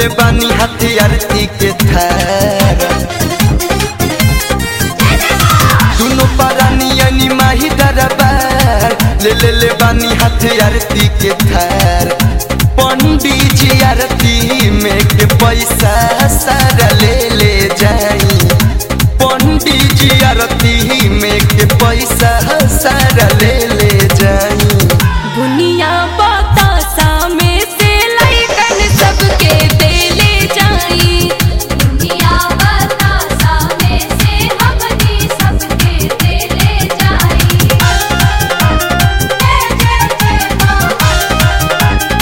ले बानी हाथी आरती के थार दुनो पारानी माही दरबार ले ले ले बानी हाथी आरती के थार पंडित जी आरती में के पैसा सारा ले ले जाई पंडित जी आरती में के पैसा सारा ले ले जाई दुनिया बतासा में से लइकन सबके देले जाई दुनिया बतासा में से हमनी सबके देले जाई जय जय जय मां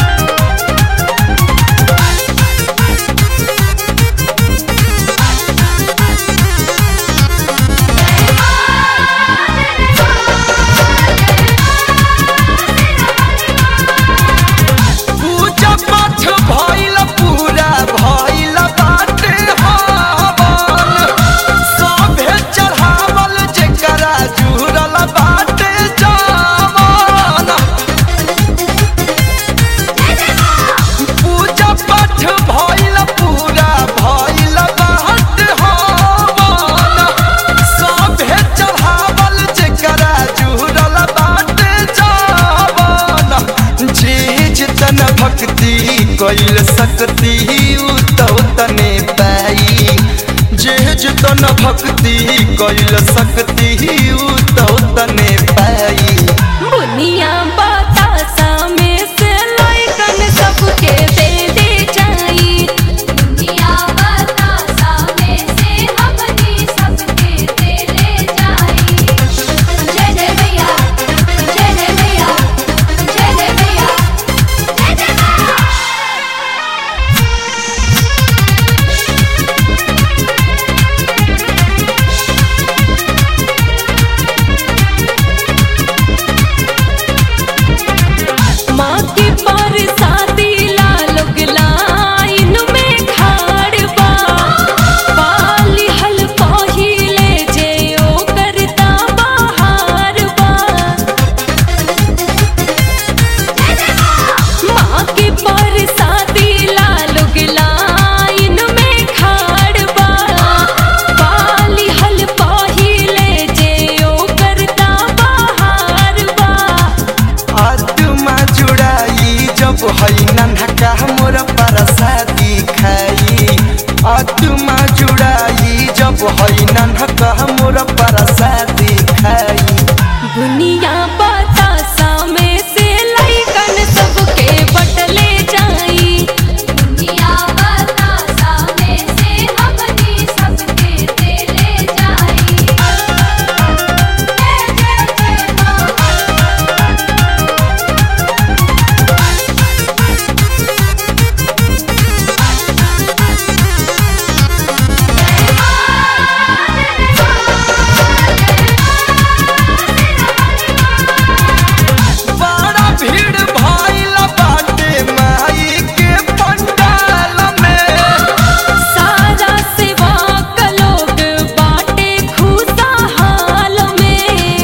पूजा पाठ भइल पूरा भइल बाटे हवन सभे चढ़ावल जेकरा जुड़ल बाटे जावन पूजा पाठ भइल पूरा भइल बाटे हवन सभे चढ़ावल जेकरा जुड़ल बाटे जावन जीज तन भक्ति कैल सकती उ तो तने पाई जेज तन भक्ति कैल सकती उ तो तने पाई दुनिया बतासा में से लइकन सबके देले जाई दुनिया बतासा में से हमनी सबके देले जाई जय जय भैया जय जय भैया जय जय भैया जय जय भैया माँ के पर शादी लालोग लाइन में खाड़ बा पाली हल पहिले जे ओ करता बाहर बा माँ के पर शादी लालोग लाइन में खाड़ बा पाली हल पहिले जे ओ करता बाहर बा आत्मा जुड़ाई जब हई नन्हका मोर परसादी खाई आत्मा जुड़ाई जब हई नन्हका मोर परसादी खाई दुनिया बतासा में से लइकन सबके बटले जाई दुनिया बतासा में से हमनी सबके देले जाई जय जय जय मां बड़ा भीड़ भइल बाटे माई के पंडाल में सारा सेवा क लोग बाटे खुशहाल में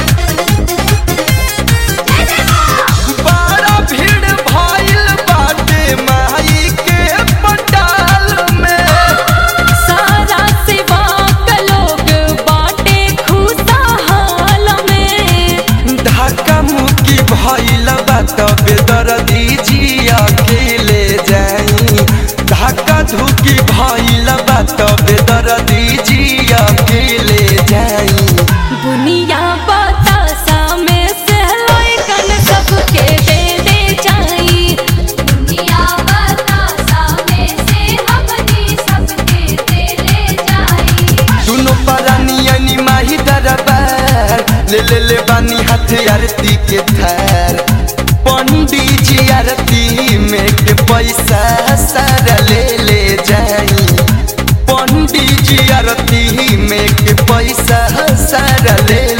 बड़ा भीड़ भइल बाटे माई के पंडाल में सारा सेवा क लोग बाटे खुशहाल में धक्का मुक्की भइल बा तबे दर्दी जी अकेले जाई धक्का धुकी भइल बा तबे दर्दी जी अकेले जाई दुनिया बतासा में से लइकन सबके दे दे जाई दुनिया बतासा में से हमनी सबके देले जाई दुनो परानी माही दरबार ले ले ले बानी हाथ आरती के थार पंडित जी आरती में के पैसा सारा ले ले जाई पंडित जी आरती में के पैसा सारा ले